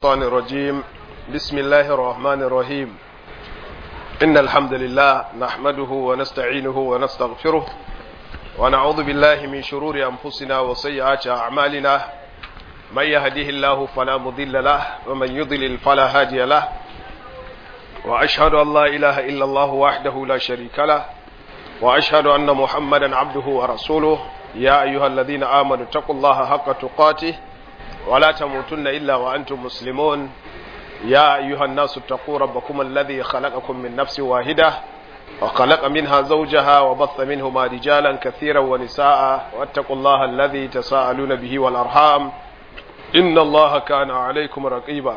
الشيطان الرجيم بسم الله الرحمن الرحيم إن الحمد لله نحمده ونستعينه ونستغفره ونعوذ بالله من شرور أنفسنا وسيئات أعمالنا من يهديه الله فلا مضل له ومن يضلل فلا هادي له وأشهد أن لا إله إلا الله وحده لا شريك له وأشهد أن محمدا عبده ورسوله يا أيها الذين آمنوا اتقوا الله حق تقاته ولا تموتن إلا وأنتم مسلمون يا أيها الناس اتقوا ربكم الذي خلقكم من نفس واحدة وخلق منها زوجها وبث منهما رجالا كثيرا ونساء واتقوا الله الذي تساءلون به والأرحام إن الله كان عليكم رقيبا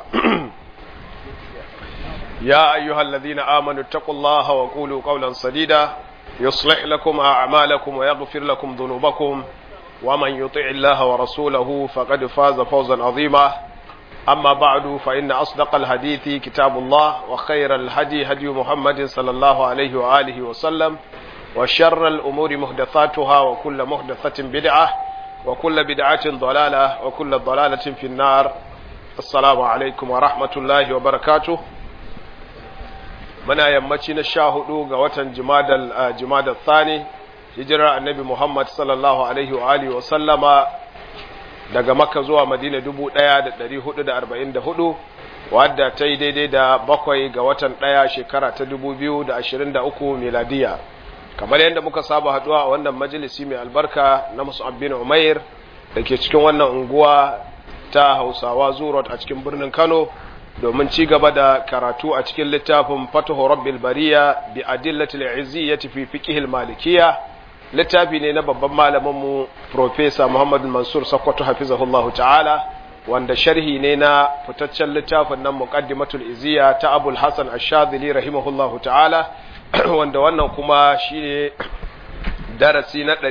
يا أيها الذين آمنوا اتقوا الله وقولوا قولا سديدا يصلح لكم أعمالكم ويغفر لكم ذنوبكم ومن يطع الله ورسوله فقد فاز فوزا عظيما أما بعد فإن أصدق الحديث كتاب الله وخير الهدي هدي محمد صلى الله عليه وآله وسلم وشر الأمور محدثاتها وكل محدثة بدعة وكل بدعة ضلالة وكل ضلالة في النار السلام عليكم ورحمة الله وبركاته muna yammaci na sha hudu ga watan jimadar thani hijirar annabi muhammad sallallahu alaihi wa alihi wa sallama daga makka zuwa madina dubu daya da dari hudu da arba'in da hudu wadda ta yi daidai da bakwai ga watan daya shekara ta dubu biyu da ashirin da uku miladiya kamar yadda muka saba haduwa a wannan majalisi mai albarka na musa'ab bin umair da ke cikin wannan unguwa ta hausawa zurot a cikin birnin kano domin ci gaba da karatu a cikin littafin fatahu rabbil bariya bi adillatil iziyyati fi fiqhil malikiyya littafi ne na babban malamin mu professor Muhammad Mansur Sakkwato hafizahullahu ta'ala wanda sharhi ne na fitaccen littafin nan muqaddimatul iziyya ta Abul Hasan Ash-Shadhili rahimahullahu ta'ala wanda wannan kuma shine darasi na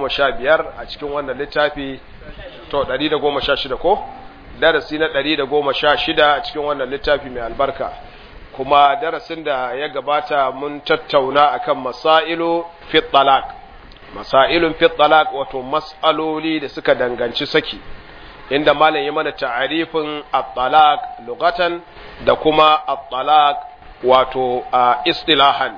115 a cikin wannan littafi to 116 ko darasi na ɗari da goma sha shida a cikin wannan littafi mai albarka kuma darasin da ya gabata mun tattauna akan masailu fit talaq masailun fit talaq wato mas'aloli da suka danganci saki inda malam ya mana ta'arifin at-talaq lugatan da kuma at-talaq wato istilahan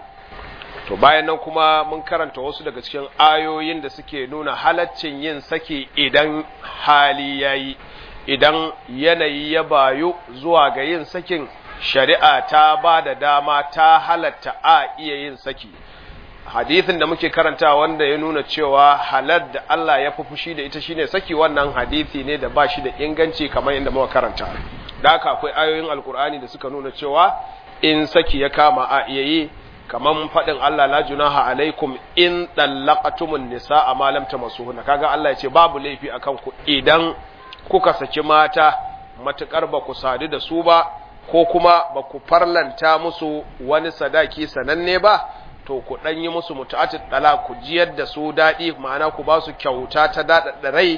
to bayan nan kuma mun karanta wasu daga cikin ayoyin da suke nuna halaccin yin saki idan hali yayi idan yanayi ya bayu zuwa ga yin sakin shari'a ta ba da dama ta halatta a iya yin saki hadithin da muke karanta wanda ya nuna cewa halar da Allah ya fi fushi da ita shine saki wannan hadithi ne da ba shi da inganci kamar yadda muka karanta da haka akwai ayoyin alkur'ani da suka nuna cewa in saki ya kama a iya yi kamar faɗin Allah la junaha alaikum in dallaqatumun nisaa ma lam tamassuhunna kaga Allah ya ce babu laifi akan ku idan kuka saki mata matuƙar ba ku sadu da su ba ko kuma ba ku farlanta musu wani sadaki sananne ba to ku ɗan yi musu mutu'atul dala ku jiyar da su daɗi ma'ana ku ba su kyauta ta daɗaɗa rai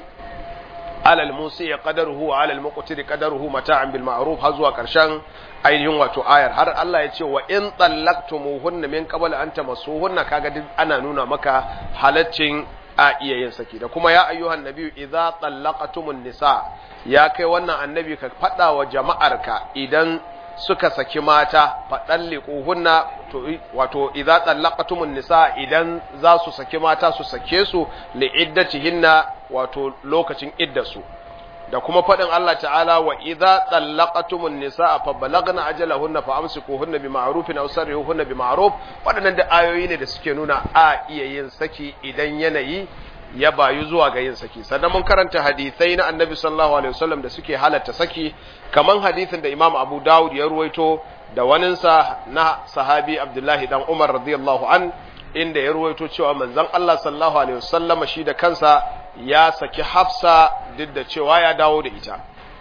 alal musi ya qadaruhu wa alal muqtiri qadaruhu mata'an bil ma'ruf har zuwa ƙarshen ainihin wato ayar har Allah ya ce wa in tallaqtumuhunna min qabl an tamassuhunna kaga duk ana nuna maka halaccin a iya yin saki da kuma ya ayyuhan nabiyu idza tallaqatumun nisa ya kai wannan annabi ka fada wa jama'arka idan suka saki mata fadalliquhunna to wato idza tallaqatumun nisa idan za su saki mata su sake su li iddatihinna wato lokacin iddasu da kuma fadin Allah ta'ala wa idza tallaqatumun nisa fa balagna ajalahunna fa amsikuhunna bima'rufin aw sarrihuhunna bima'ruf wadannan da ayoyi ne da suke nuna a iya yin saki idan yanayi ya bayu zuwa ga yin saki sannan mun karanta hadisai na annabi sallallahu alaihi wasallam da suke halatta saki kaman hadisin da Imam Abu Dawud ya ruwaito da waninsa na sahabi Abdullahi dan Umar radiyallahu an inda ya ruwaito cewa manzon Allah sallallahu alaihi wasallam shi da kansa ya saki Hafsa duk da cewa ya dawo da ita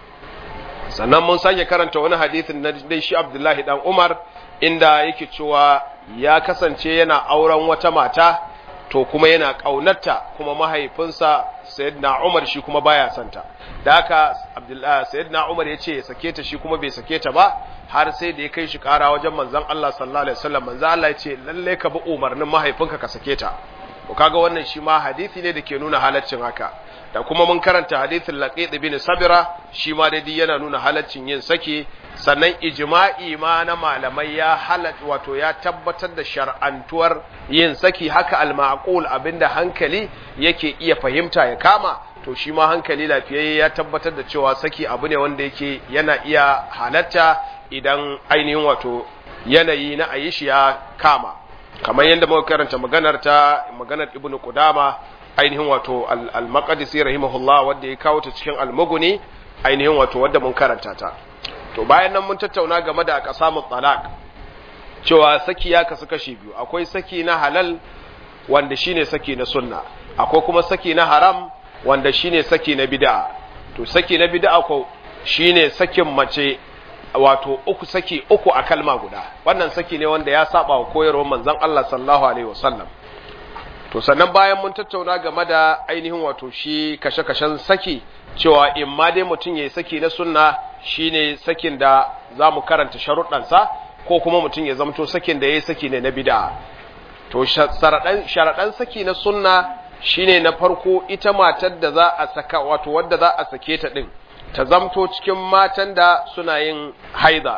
sannan mun sake karanta wani hadisin na dai shi Abdullahi dan Umar inda yake cewa ya kasance yana auren wata mata to kuma yana ƙaunarta kuma mahaifinsa sayyidina Umar shi kuma baya santa da haka Abdullahi sayyidina Umar ya ce ya sake ta shi kuma bai sake ta ba har sai da ya kai shi ƙara wajen manzon Allah sallallahu alaihi wasallam manzon Allah ya ce lalle ka bi umarnin mahaifinka ka sake ta to kaga wannan shi ma hadisi ne da ke nuna halaccin haka da kuma mun karanta hadisin laqid bin sabira shi ma dai yana nuna halaccin yin saki sannan ijma'i ma na malamai ya halat wato ya tabbatar da shar'antuwar yin saki haka al-ma'qul abinda hankali yake iya fahimta ya kama to shi ma hankali lafiyayye ya tabbatar da cewa saki abu ne wanda yake yana iya halatta idan ainihin wato yanayi na ayi shi ya kama kamar yadda muka karanta maganar ta maganar ibnu qudama ainihin wato al-maqdisi rahimahullah wanda ya kawo ta cikin al-mughni ainihin wato wanda mun karanta ta to bayan nan mun tattauna game da aqsamu talaq cewa saki ya kasu kashi biyu akwai saki na halal wanda shine saki na sunna akwai kuma saki na haram wanda shine saki na bid'a to saki na bid'a ko shine sakin mace wato uku saki uku a kalma guda wannan saki ne wanda ya saba wa koyarwar manzon Allah sallallahu alaihi wasallam to sannan bayan mun tattauna game da ainihin wato shi kashe-kashen saki cewa in ma dai mutum yayi saki na sunna shine sakin da zamu karanta sharuɗansa ko kuma mutum ya zamto sakin da yayi saki ne na bid'a to sharadan sharadan saki na sunna shine na farko ita matar da za a saka wato wadda za a sake ta din ta zamto cikin matan da suna yin haida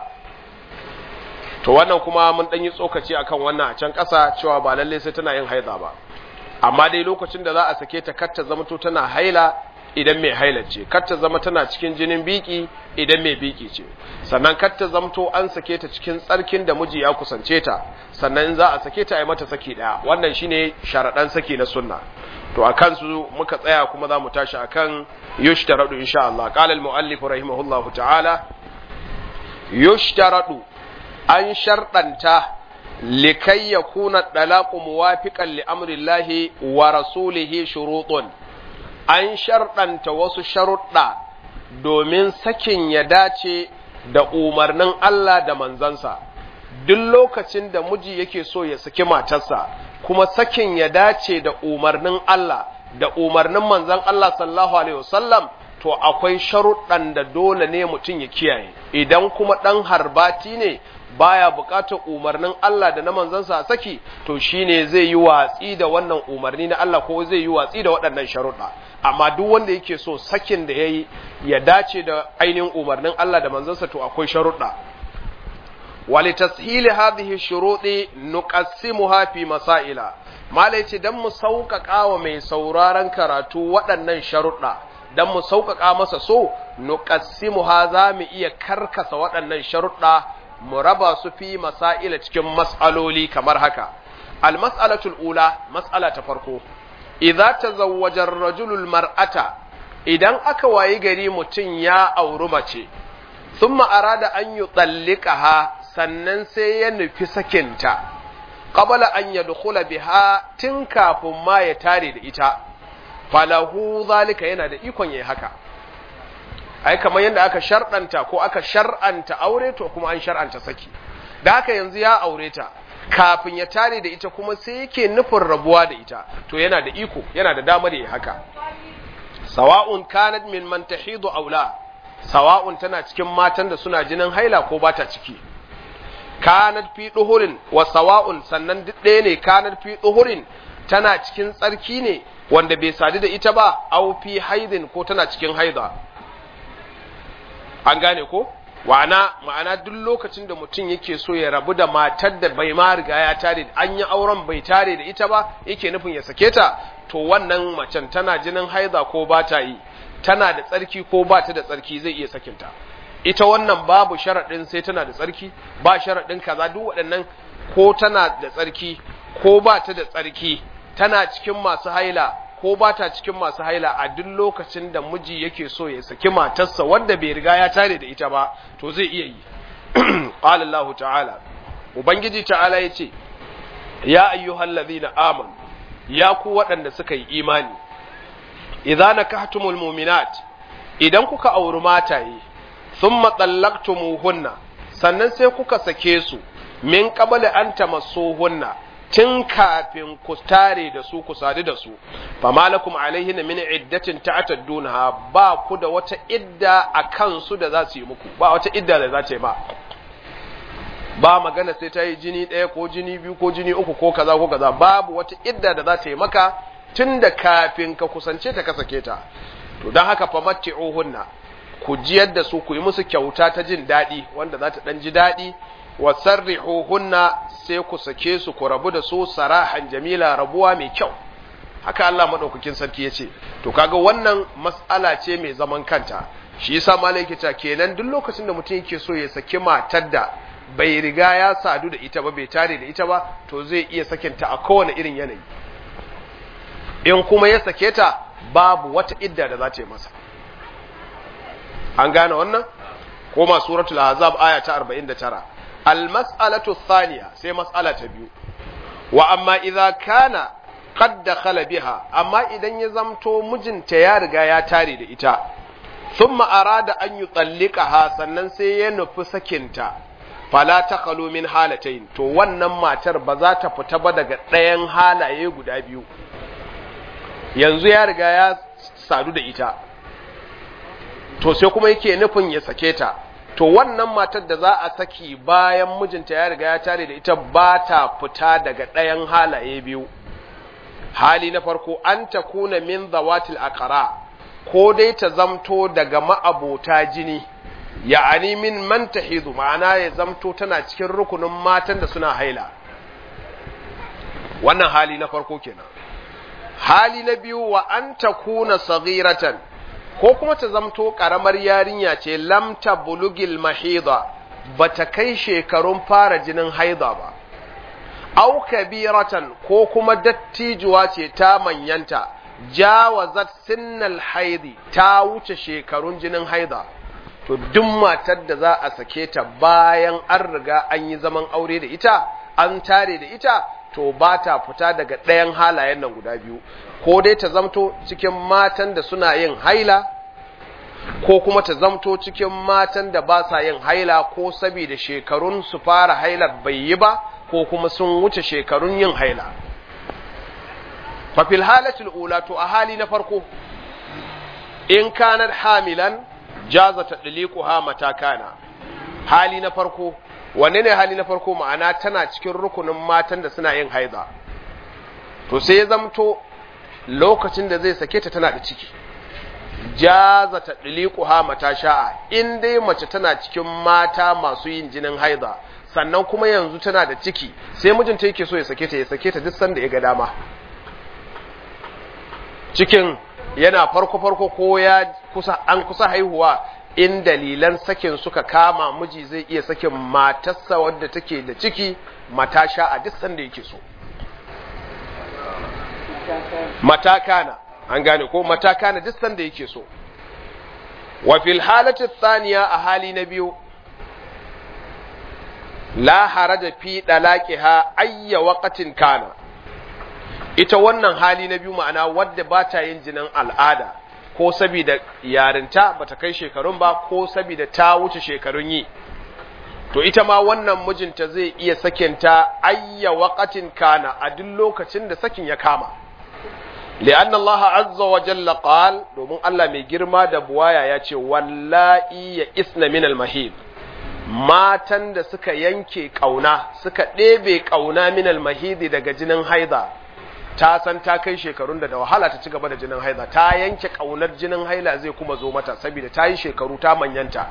to wannan kuma mun dan yi tsokaci akan wannan a can ƙasa cewa ba lalle sai tana yin haida ba amma dai lokacin da za a sake ta kar ta zamto tana haila idan mai haila ce kar ta zama tana cikin jinin biki idan mai biki ce sannan kar ta zamto an sake ta cikin tsarkin da miji ya kusance ta sannan za a sake ta a yi mata saki daya wannan shine sharadan saki na sunna to a kansu muka tsaya kuma za mu tashi akan yushtaradu insha Allah qala al muallif rahimahullahu ta'ala yushtaradu an sharɗanta likai yakuna dalaqu muwafiqan li amrillahi wa rasulihi shurutun an sharɗanta wasu sharuɗa domin sakin ya dace da umarnin Allah da manzansa duk lokacin da miji yake so ya saki matarsa kuma sakin ya dace da umarnin Allah da umarnin manzan Allah sallallahu alaihi wasallam to akwai sharuɗan da dole ne mutum ya kiyaye idan kuma ɗan harbati ne baya buƙatar umarnin Allah da na manzansa a saki to shine zai yi watsi da wannan umarni na Allah ko zai yi watsi da waɗannan sharuɗa amma duk wanda yake so sakin da yayi ya dace da ainihin umarnin Allah da manzansa to akwai sharuɗa ولتسهيل هذه الشروط نقسمها في مسائل malai ce dan mu sauƙaƙa wa mai sauraron karatu waɗannan sharuɗa dan mu sauƙaƙa masa so nuqassimuha za mu iya karkasa waɗannan sharuɗa mu raba su fi masaila cikin mas'aloli kamar haka al mas'alatul ula mas'ala ta farko idza tazawwaja ar-rajulu mar'ata idan aka wayi gari mutum ya auri mace thumma arada an yutallikaha sannan sai ya nufi sakinta, ƙabala an ya dukula biha tun kafin ma ya tare da ita, falahu zalika yana da ikon ya haka. Ai, kamar yadda aka shar'anta ko aka shar'anta aure to kuma an shar'anta saki. Da haka yanzu ya aure ta, kafin ya tare da ita kuma sai yake nufin rabuwa da ita, to yana da iko, yana da damar ya haka. Sawa'un kanat min man tahidu aula, sawa'un tana cikin matan da suna jinin haila ko ba ta ciki. kanat fi duhurin wa sawa'un sannan duk ɗaya ne kanat fi duhurin tana cikin tsarki ne wanda bai sadu da ita ba au fi haidin ko tana cikin haida an gane ko wa'ana ma'ana duk lokacin da mutum yake so ya rabu da matar da bai ma riga ya tare an yi auren bai tare da ita ba yake nufin ya sake ta to wannan macen tana jinin haida ko ba ta yi tana da tsarki ko ba ta da tsarki zai iya sakinta ita wannan babu sharaɗin sai tana da tsarki ba sharaɗin kaza duk waɗannan ko tana da tsarki ko ba ta da tsarki tana cikin masu haila ko ba ta cikin masu haila a duk lokacin da miji yake so ya saki matarsa wanda bai riga ya tare da ita ba to zai iya yi qala Allah ta'ala ubangiji ta'ala yace ya ayyuhal ladhina amanu ya ku waɗanda suka yi imani idza nakahtumul mu'minat idan kuka auri mataye thumma tallaqtumuhunna sannan sai kuka sake su min qabla an tamassuhunna tun kafin ku tare da su ku sadu da su fa malakum alaihinna min iddatin ta'taddunha ba ku da wata idda a kansu da za su yi muku ba wata idda da za ta yi ba ba magana sai ta yi jini ɗaya ko jini biyu ko jini uku ko kaza ko kaza babu wata idda da za ta yi maka tun da kafin ka kusance ta ka sake ta to don haka fa matti'uhunna ku jiyar da su ku yi musu kyauta ta jin daɗi wanda za ta ɗan ji daɗi wa sarrihuhunna sai ku sake su ku rabu da su sarahan jamila rabuwa mai kyau haka Allah madaukakin sarki ya ce to kaga wannan mas'ala ce mai zaman kanta shi yasa malai ta kenan duk lokacin da mutum yake so ya saki matar da bai riga ya sadu da ita ba bai tare da ita ba to zai iya sakinta a kowane irin yanayi in kuma ya sake ta babu wata idda da za ta yi masa an gane wannan koma suratul ahzab aya ta 49 al mas'alatu thaniya sai mas'ala ta biyu wa amma idza kana qad dakhala biha amma idan ya zamto mijinta ya riga ya tare da ita thumma arada an yutallikaha sannan sai ya nufi sakinta fala takhalu min halatayn to wannan matar ba za ta fita ba daga ɗayan halaye guda biyu yanzu ya riga ya sadu da ita to sai kuma yake nufin ya sake ta to wannan matar da za a saki bayan mijinta ya riga ya tare da ita ba ta fita daga ɗayan halaye biyu hali na farko an ta kuna min zawatil aqra ko dai ta zamto daga ma'abota jini ya'ani min man tahidu ma'ana ya zamto tana cikin rukunin matan da suna haila wannan hali na farko kenan hali na biyu wa an ta kuna saghiratan ko kuma ta zamto karamar yarinya ce lamta bulugil mahida bata kai shekarun fara jinin haida ba au kabiratan ko kuma dattijuwa ce ta manyanta jawazat sinnal haidi ta wuce shekarun jinin haida to duk matar da za a sake ta bayan an riga an yi zaman aure da ita an tare da ita to ba ta fita daga ɗayan halayen nan guda biyu ko dai ta zamto cikin matan da suna yin haila ko kuma ta zamto cikin matan da ba sa yin haila ko saboda shekarun su fara hailar bai yi ba ko kuma sun wuce shekarun yin haila fafil halatul ula to a hali na farko in kanar hamilan jaza ta ha mata kana hali na farko wanne ne hali na farko ma'ana tana cikin rukunin matan da suna yin haiza to sai ya zamto lokacin da zai sake ta tana da ciki jaza ta ha mata sha'a in dai mace tana cikin mata masu yin jinin haiza sannan kuma yanzu tana da ciki sai mijinta yake so ya sake ta ya sake ta duk sanda ya ga dama cikin yana farko farko ko ya kusa an kusa haihuwa in dalilan sakin suka kama miji zai iya sakin matarsa wadda take da ciki mata sha a duk sanda yake so matakana an gane ko matakana duk sanda yake so wa fil halati thaniya a hali na biyu la haraja fi dalaqiha ayya waqtin kana ita wannan hali na biyu ma'ana wadda ba ta yin jinin al'ada ko saboda yarinta bata kai shekarun ba ko saboda ta wuce shekarun yi to ita ma wannan mijinta zai iya sakinta ayya waqatin kana a duk lokacin da sakin ya kama li'an Allah azza wa jalla qal domin Allah mai girma da buwaya ya ce wallahi ya isna min al-mahid matan da suka yanke kauna suka ɗebe kauna min al-mahid daga jinin haida ta san ta kai shekarun da da wahala ta ci gaba da jinin haila ta yanke kaunar jinin haila zai kuma zo mata saboda ta yi shekaru ta manyanta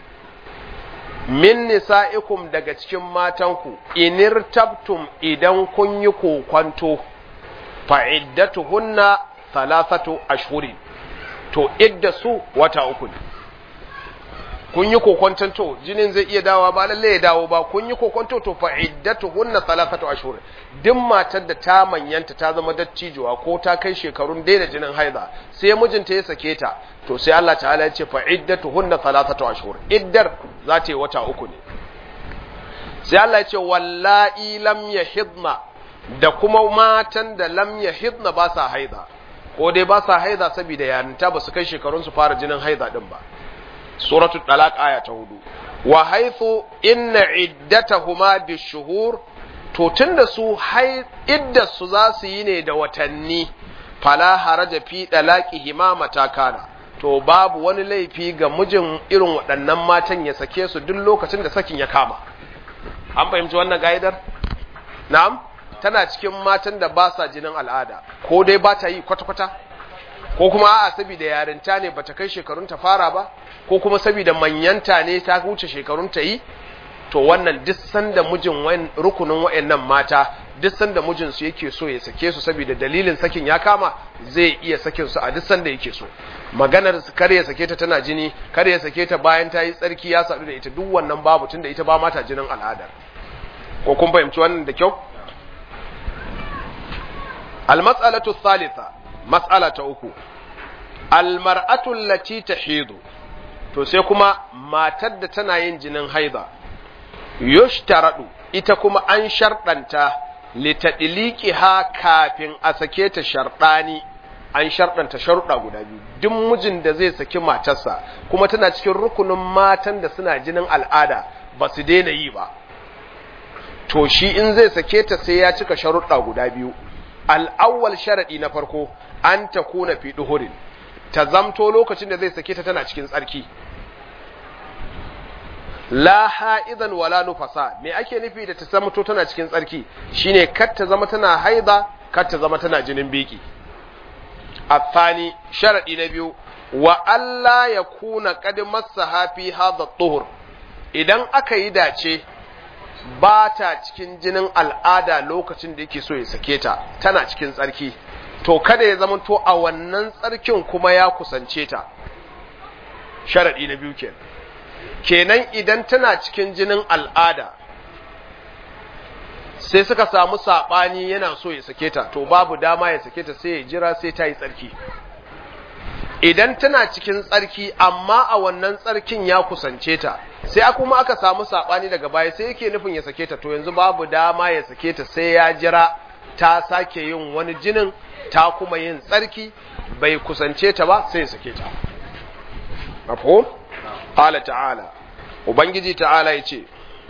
min nisa'ikum daga cikin matanku inir tabtum idan kun yi kokwanto fa iddatuhunna thalathatu ashhurin to idda su wata uku ne kun yi kokwanton to jinin zai iya dawa ba lalle ya dawo ba kun yi kokwanto to fa iddatuhunna thalathatu ashhur duk matar da ta manyanta ta zama dattijuwa ko ta kai shekarun daina jinin haiza sai mijinta ya sake ta to sai Allah ta'ala ya ce fa iddatuhunna thalathatu ashhur iddar za ta yi wata uku ne sai Allah ya ce wallahi lam yahidna da kuma matan da lam yahidna ba sa haiza ko dai ba sa haiza saboda yarinta ba su kai shekarun su fara jinin haiza din ba suratul talaq aya ta hudu wa haythu inna iddatahuma bishuhur to tunda su idda su za su yi ne da watanni fala haraja fi dalaqihima matakana to babu wani laifi ga mijin irin waɗannan matan ya sake su duk lokacin da sakin ya kama an fahimci wannan ga'idar na'am tana cikin matan da ba sa jinin al'ada ko dai ba ta yi kwata-kwata ko kuma a'a saboda yarinta ne bata kai shekarun ta fara ba ko kuma saboda manyanta ne ta wuce shekarun ta yi to wannan duk sanda mijin rukunin wayannan mata duk sanda mijin su yake so ya sake su saboda dalilin sakin ya kama zai iya sakin su a duk sanda yake so maganar kar ya sake ta tana jini kar ya sake ta bayan ta yi tsarki ya sadu da ita duk wannan babu tunda ita ba mata jinin al'adar ko kun fahimci wannan da kyau al-mas'alatu thalitha mas'ala ta uku al-mar'atu allati tahidu to sai kuma matar da tana yin jinin haida yushtaradu ita kuma an sharɗanta litadliqiha kafin a sake ta sharɗani an sharɗanta sharuɗa guda biyu duk mijin da zai saki matarsa kuma tana cikin rukunin matan da suna jinin al'ada ba su daina yi ba to shi in zai sake ta sai ya cika sharuɗa guda biyu al'awwal sharaɗi na farko an ta kuna fi duhurin ta zamto lokacin da zai sake ta tana cikin tsarki la ha'idan wala nufasa me ake nufi da ta zamto tana cikin tsarki shine kar ta zama tana haida kar ta zama tana jinin biki الثاني شرط نبيو وألا يكون قد مسها في هذا الطهر idan aka yi dace ba ta cikin jinin al'ada lokacin da yake so ya sake ta tana cikin tsarki to kada ya zama to a wannan tsarkin kuma ya kusance ta sharaɗi na biyu kenan kenan idan tana cikin jinin al'ada sai suka samu saɓani yana so ya sake ta to babu dama ya sake ta sai ya jira sai ta yi tsarki idan tana cikin tsarki amma a wannan tsarkin ya kusance ta sai kuma aka samu saɓani daga baya sai yake nufin ya sake ta to yanzu babu dama ya sake ta sai ya jira ta sake yin wani jinin ta kuma yin tsarki bai kusance ta ba sai ya sake ta mafhum qala ta'ala ubangiji ta'ala yace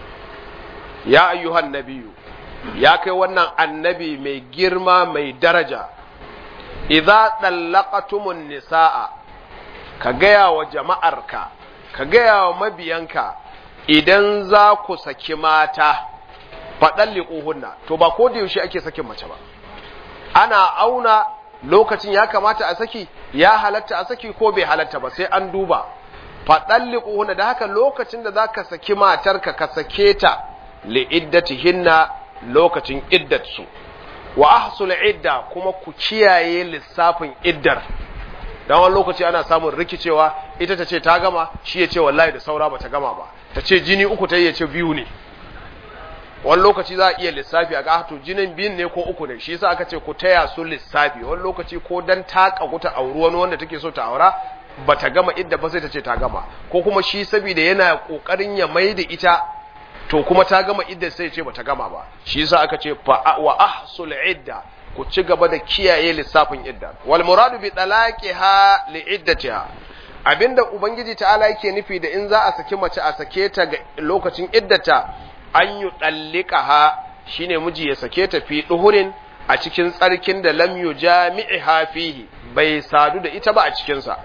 ya ayyuhan nabiyyu ya kai wannan annabi mai girma mai daraja idza dallaqatumun nisaa ka gaya wa jama'arka ka gaya wa mabiyanka idan za ku saki mata faɗalliƙuhunna to ba ko da yaushe ake sakin mace ba ana auna lokacin ya kamata a saki ya halatta a saki ko bai halatta ba sai an duba faɗalliƙuhunna da haka lokacin da za ka saki matarka ka sake ta li'iddatihinna lokacin iddatsu wa ahsul idda kuma ku kiyaye lissafin iddar dan wani lokaci ana samun rikicewa ita ta ce ta gama shi ya ce wallahi da saura bata gama ba ta ce jini uku ta yi ya ce biyu ne wani lokaci za a iya lissafi a ga to jinin biyun ne ko uku ne shi yasa aka ce ku taya su lissafi wani lokaci ko dan ta kagu ta auri wani wanda take so ta aura bata gama idda ba sai ta ce ta gama ko kuma shi saboda yana kokarin ya mai da ita to kuma ta gama idda sai ce bata gama ba shi yasa aka ce fa wa ahsul idda ku ci gaba da kiyaye lissafin idda wal muradu bi talaqiha li iddatiha abinda ubangiji ta'ala yake nufi da in za a saki mace a sake ta ga lokacin iddata an yi dallikaha shine miji ya sake ta fi duhurin a cikin tsarkin da lam yujami'iha fihi bai sadu da ita ba a cikin sa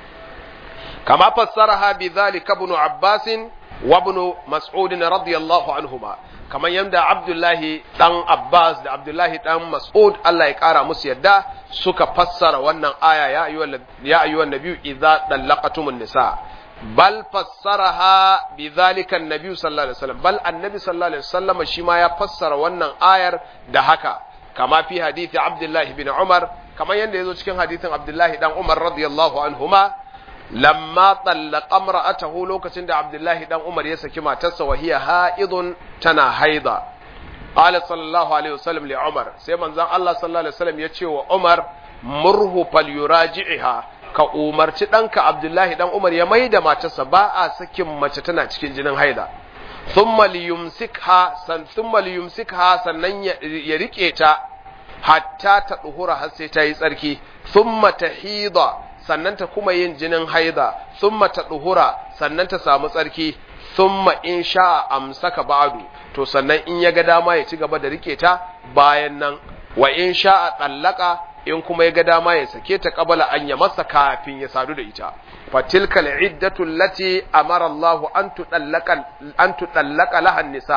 kama fassaraha bi dhalika ibn abbasin وابن مسعود رضي الله عنهما kamar yadda Abdullahi dan Abbas da Abdullahi dan Mas'ud Allah ya kara musu yadda suka fassara wannan aya ya ayyuhal ya ayyuhan nabiyyu idza dallaqatumun nisa bal fassaraha bidhalika an-nabiy sallallahu alaihi wasallam bal annabi sallallahu alaihi wasallam shi ma ya fassara wannan ayar da haka kama fi hadisi Abdullahi bin Umar kamar yadda yazo cikin hadisin Abdullahi dan Umar radiyallahu anhuma lamma tallaka imra'atahu lokacin da Abdullahi dan Umar ya saki matarsa wa hiya haidun tana haida qala sallallahu alaihi wasallam li Umar sai manzon Allah sallallahu alaihi wasallam ya ce wa Umar murhu falyuraji'ha ka umarci danka Abdullahi dan Umar ya maida matarsa ba a sakin mace tana cikin jinin haida thumma liyumsikha san thumma liyumsikha sannan ya rike ta hatta ta duhura har sai ta yi tsarki thumma tahida sannan ta kuma yin jinin haida thumma ta duhura sannan ta samu tsarki thumma in sha'a amsaka ba'du to sannan in ya ga dama ya ci gaba da rike ta bayan nan wa in sha'a tsallaka in kuma ya ga dama ya sake ta kabala an ya masa kafin ya sadu da ita fatilka al'iddatu allati amara Allah an tudallaka an tudallaka laha nisa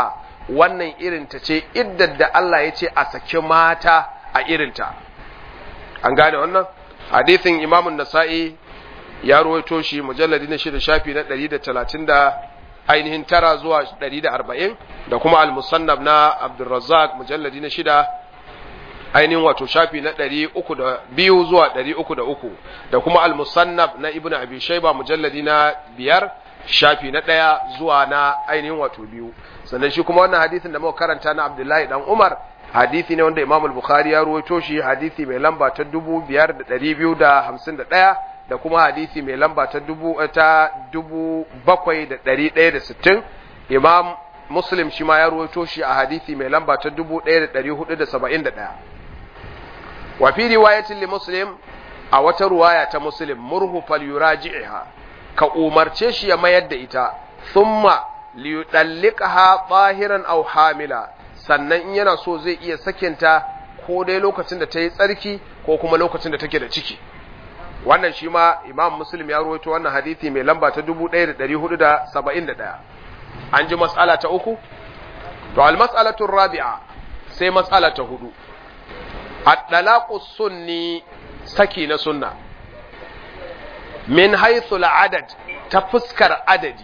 wannan irinta ce iddar da Allah ya ce a saki mata a irinta an gane wannan hadithin imamun nasa'i ya ruwaito shi mujalladi na shida shafi na ɗari da talatin da ainihin tara zuwa ɗari da arba'in da kuma al-musannaf na abdulrazzaq mujalladi na shida ainihin wato shafi na ɗari uku da biyu zuwa ɗari uku da uku da kuma al-musannaf na ibnu abi shaiba mujalladi na biyar shafi na ɗaya zuwa na ainihin wato biyu sannan shi kuma wannan hadisin da muka karanta na abdullahi dan umar hadisi ne wanda imam al-bukhari ya ruwaito shi hadisi mai lamba ta dubu biyar da ɗari biyu da hamsin da ɗaya da kuma hadisi mai lamba ta dubu ta dubu bakwai da ɗari ɗaya da sittin imam muslim shi ma ya ruwaito shi a hadisi mai lamba ta dubu ɗaya da ɗari hudu da saba'in da ɗaya wa fi riwayatin li muslim a wata ruwaya ta muslim murhu fal yuraji'ha ka umarce shi ya mayar da ita thumma liyudalliqaha tahiran aw hamila sannan in yana so zai iya sakinta ko dai lokacin da ta yi tsarki ko kuma lokacin da take da ciki wannan shi ma imam muslim ya rawaito wannan hadisi mai lamba ta 1471 an ji mas'ala ta uku to al mas'alatu rabi'a sai mas'ala ta hudu at-talaqu sunni saki na sunna min haythu al-adad ta fuskar adadi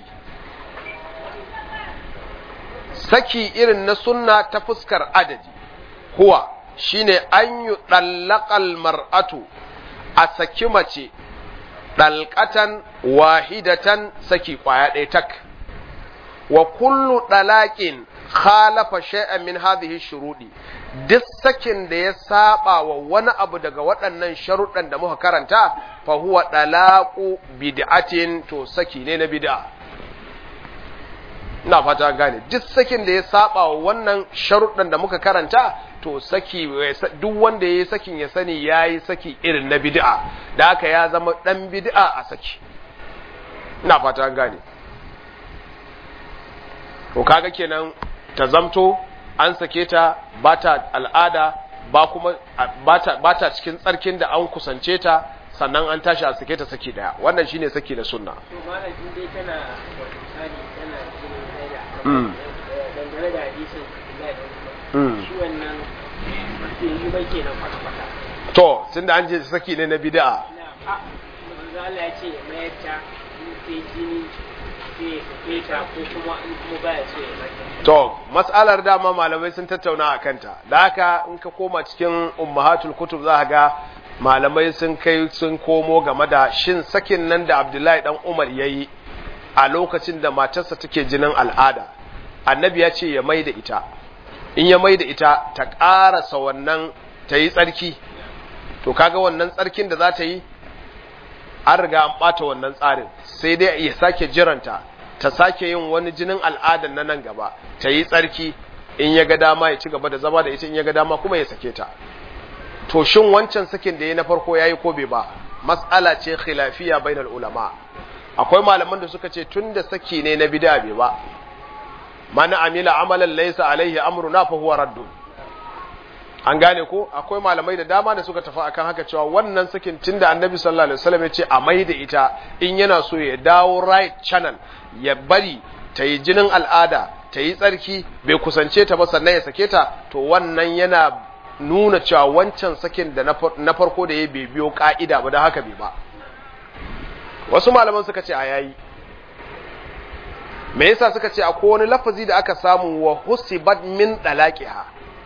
saki irin na sunna ta fuskar adadi huwa shine an yi ɗallaƙal mar'atu a saki mace ɗalƙatan wahidatan saki ƙwaya ɗaya tak wa kullu ɗalaƙin khalafa shay'an min hadhihi shuruɗi duk sakin da ya saba wa wani abu daga waɗannan sharuɗan da muka karanta fa huwa ɗalaƙu bid'atin to saki ne na bid'a ina fata gane duk sakin da ya saba wa wannan sharuɗan da muka karanta to saki duk wanda ya yi sakin ya sani ya yi saki irin na bid'a da haka ya zama ɗan bid'a a saki ina fata gane to kaga kenan ta zamto an sake ta ba ta al'ada ba kuma ba ta cikin tsarkin da an kusance ta sannan an tashi a sake ta saki daya wannan shine saki na sunna to malam in dai tana misali tana cikin haila dangane da hadisin shi wannan bai yi ba kenan kwata-kwata to tunda an je saki ne na bid'a na a manzo Allah ya ce ya mayar ta in sai jini sai ya sake ta ko kuma in kuma baya so ya mayar to mas'alar dama malamai sun tattauna a kanta da haka in ka koma cikin ummahatul kutub za ga malamai sun kai sun komo game da shin sakin nan da Abdullahi dan Umar yayi a lokacin da matarsa take jinin al'ada annabi ya ce ya mai da ita in ya mai da ita ta ƙarasa wannan ta yi tsarki to kaga wannan tsarkin da za ta yi an riga an ɓata wannan tsarin sai dai ya sake jiranta ta sake yin wani jinin al'adan na nan gaba ta yi tsarki in ya ga dama ya ci gaba da zama da ita in ya ga dama kuma ya sake ta to shin wancan sakin da ya na farko yayi ko bai ba mas'ala ce khilafiya bainal ulama akwai malaman da suka ce tunda saki ne na bid'a bai ba man amila amalan laysa alaihi amruna fa huwa raddun an gane ko akwai malamai da dama da suka tafi akan haka cewa wannan sakin tunda annabi sallallahu alaihi wasallam ya ce a mai da ita in yana so ya dawo right channel ya bari ta yi jinin al'ada ta yi tsarki bai kusance ta ba sannan ya sake ta to wannan yana nuna cewa wancan sakin da na farko da ya bai biyo ka'ida ba da haka bai ba wasu malaman suka ce a yayi me yasa suka ce akwai wani lafazi da aka samu wa husibat min dalaqiha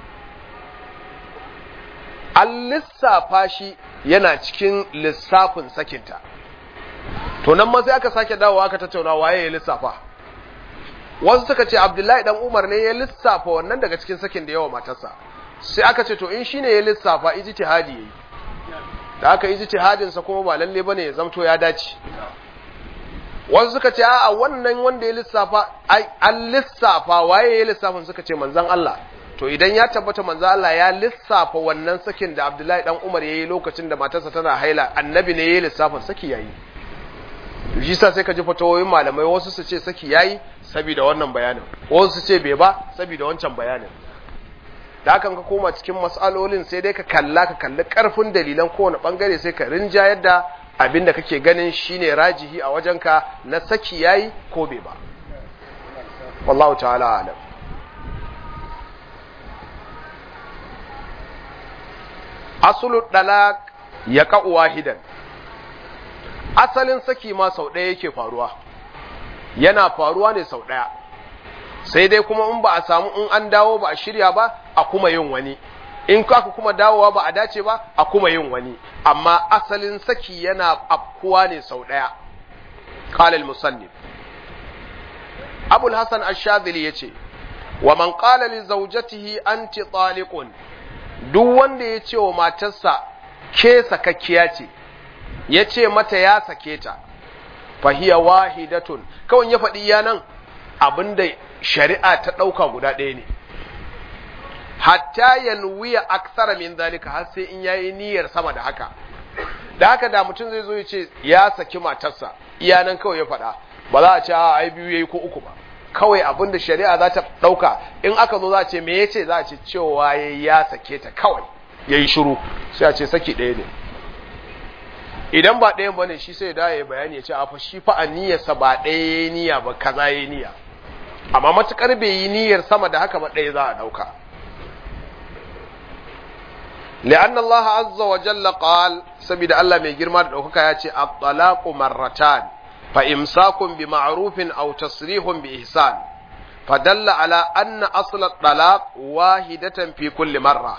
an lissafa shi yana cikin lissafin sakinta to nan ma sai aka sake dawowa aka tattauna waye ya lissafa wasu suka ce abdullahi dan umar ne ya lissafa wannan daga cikin sakin da yawa matarsa sai aka ce to in shine ya lissafa ijtihadi yayi da aka ijtihadin sa kuma ba lalle bane ya zamto ya dace wasu suka ce a wannan wanda ya lissafa an lissafa waye ya lissafin suka ce manzon Allah to idan ya tabbata manzon Allah ya lissafa wannan sakin da Abdullahi dan Umar yayi lokacin da matarsa tana haila annabi ne ya lissafin saki yayi to shi sa sai ka ji fatawoyin malamai wasu su ce saki yayi saboda wannan bayanin wasu su ce bai ba saboda wancan bayanin da hakan ka koma cikin matsalolin sai dai ka kalla ka kalli karfin dalilan kowane bangare sai ka rinja yadda abin da kake ganin shine rajihi a wajenka na saki yayi ko bai ba wallahu ta'ala alam asulu dalaq ya ka'u wahidan asalin saki ma sau ɗaya yake faruwa yana faruwa ne sau ɗaya sai dai kuma in ba a samu in an dawo ba a shirya ba a kuma yin wani in aka kuma dawowa ba a dace ba a kuma yin wani amma asalin saki yana afkuwa ne sau ɗaya قال المصنف أبو الحسن الشاذلي يتي ومن قال لزوجته أنت طالق duk wanda ya ce wa matarsa ke sakakkiya ce ya ce mata ya sake ta fahiya wahidatun kawai ya faɗi yanan abinda shari'a ta ɗauka guda ɗaya ne hatta yanwiya aksara min zalika har sai in yayi niyyar sama da haka da haka da mutum zai zo ya ce ya saki matarsa iyanan kawai ya faɗa ba za a ce a ai biyu yayi ko uku ba kawai abin da shari'a za ta ɗauka in aka zo za a ce me ya ce za a ce cewa ya ya sake ta kawai ya yi shiru sai a ce saki ɗaya ne idan ba ɗayan ba ne shi sai da ya bayani ya ce a fa shi fa a niyyarsa ba ɗaya ya yi niyya ba kaza ya yi niyya amma matuƙar bai yi niyyar sama da haka ba ɗaya za a ɗauka لأن الله عز وجل قال سبيد الله من جرما دوكا ياتي الطلاق مرتان فإمساك بمعروف أو تصريح بإحسان فدل على أن أصل الطلاق واحدة في كل مرة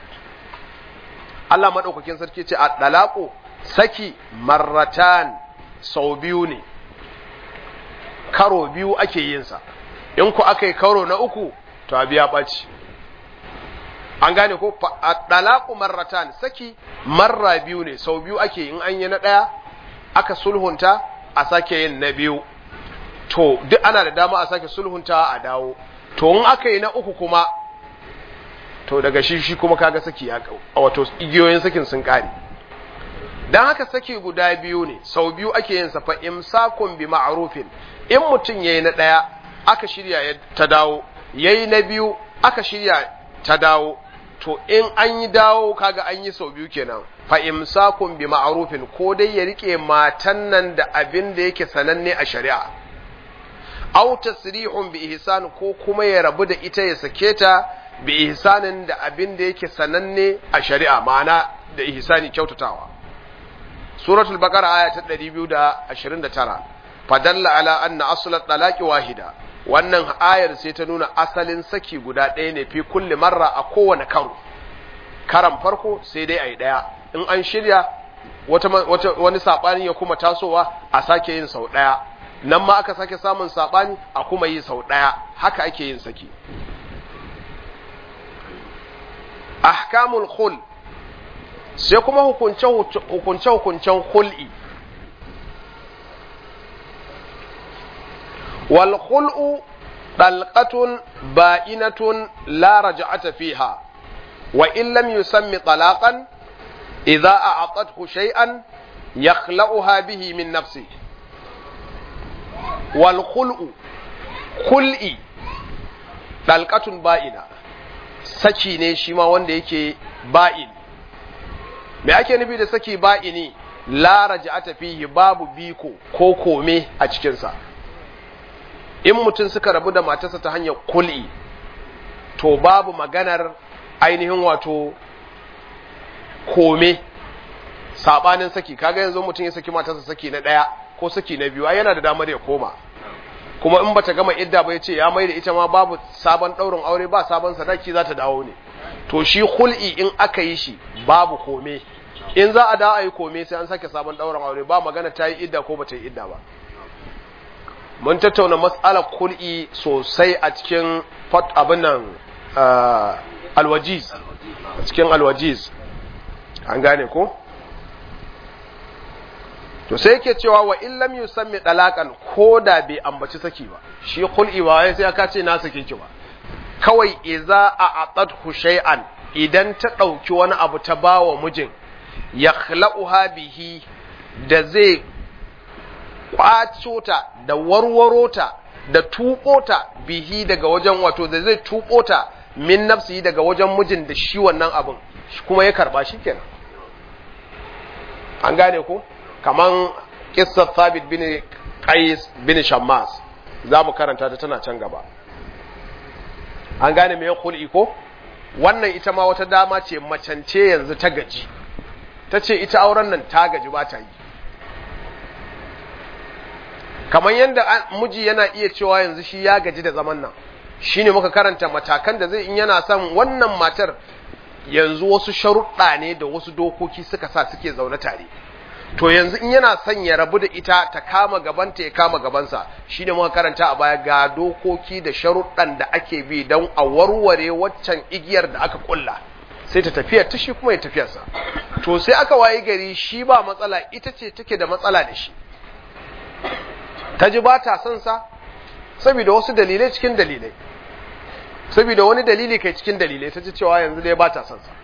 Allah maɗaukakin sarki ce a ɗalaƙo saki marratan sau biyu ne, karo biyu ake yinsa, in ku aka yi karo na uku, to a biya ɓaci. an gane ko dalaku marratan saki marra biyu ne sau biyu ake in an yi na ɗaya aka sulhunta a sake yin na biyu to duk ana da dama a sake sulhunta a dawo to in aka yi na uku kuma to daga shi shi kuma kaga saki ya wato igiyoyin sakin sun kare dan haka saki guda biyu ne sau biyu ake yin sa fa imsakun bi ma'rufin in mutum yayi na ɗaya aka shirya ta dawo yayi na biyu aka shirya ta dawo to in an yi dawo kaga an yi sau biyu kenan fa imsakun bi ma'rufin ko dai ya rike matan nan da abin da yake sananne a shari'a aw tasrihun bi ihsan ko kuma ya rabu da ita ya sake ta bi ihsanin da abin da yake sananne a shari'a ma'ana da ihsani kyautatawa suratul baqara aya ta 229 fadalla ala anna aslat talaqi wahida wannan ayar sai ta nuna asalin saki guda ɗaya ne fi kulli marra a kowane karo karan farko sai dai a yi ɗaya in an shirya wata, wata, wani saɓani ya kuma tasowa a sake yin sau ɗaya nan ma aka sake samun saɓani a kuma yi sau ɗaya haka ake yin saki ahkamul khul sai kuma hukunce-hukuncen hul'i والخلء طلقة بائنة لا رجعة فيها وإن لم يسم طلاقا إذا أعطته شيئا يخلأها به من نفسه والخلء خلئي طلقة بائنة saki ne shi ma wanda yake ba'in me ake nufi da saki ba'ini la raja'ata fihi babu biko ko kome a cikinsa in mutum suka rabu da matarsa ta hanyar kul'i to babu maganar ainihin wato kome sabanin saki kaga yanzu mutum ya saki matarsa saki na ɗaya ko saki na biyu ai yana da damar ya koma kuma in bata gama idda ba ya ce ya mai da ita ma babu sabon ɗaurin aure ba sabon sadaki za ta dawo ne to shi kul'i in aka yi shi babu kome in za a dawo a yi kome sai an sake sabon ɗaurin aure ba magana ta yi idda ko bata yi idda ba mun tattauna matsalar kul'i sosai a cikin abin nan alwajiz a cikin alwajiz an gane ko to sai yake cewa wa illam yusammi dalakan ko da bai ambaci saki ba shi kul'i ba sai aka ce na sake ki ba kawai idza a'atadhu shay'an idan ta dauki wani abu ta bawa mijin yakhla'uha bihi da zai kwaco ta da warwaro ta da tuɓo ta bihi daga wajen wato da zai tuɓo ta min nafsi daga wajen mijin da shi wannan abin kuma ya karba shi kenan an gane ko kaman kissar thabit bin qais bin shammas za mu karanta ta tana can gaba an gane me khul'i ko wannan ita ma wata dama ce macance yanzu ta gaji ta ce ita auren nan ta gaji ba ta yi kamar yadda miji yana iya cewa yanzu shi ya gaji da zaman nan shine muka karanta matakan da zai in yana son wannan matar yanzu wasu sharuɗa ne da wasu dokoki suka sa suke zaune tare to yanzu in yana son ya rabu da ita ta kama gabanta ya kama gabansa shine muka karanta a baya ga dokoki da sharuɗan da ake bi don a warware waccan igiyar da aka kulla sai ta tafiyar ta shi kuma ya tafiyarsa to sai aka wayi gari shi ba matsala ita ce take da matsala da shi ta ji ba ta son sa saboda wasu dalilai cikin dalilai saboda wani dalili kai cikin dalilai ta ji cewa yanzu dai ba ta son sa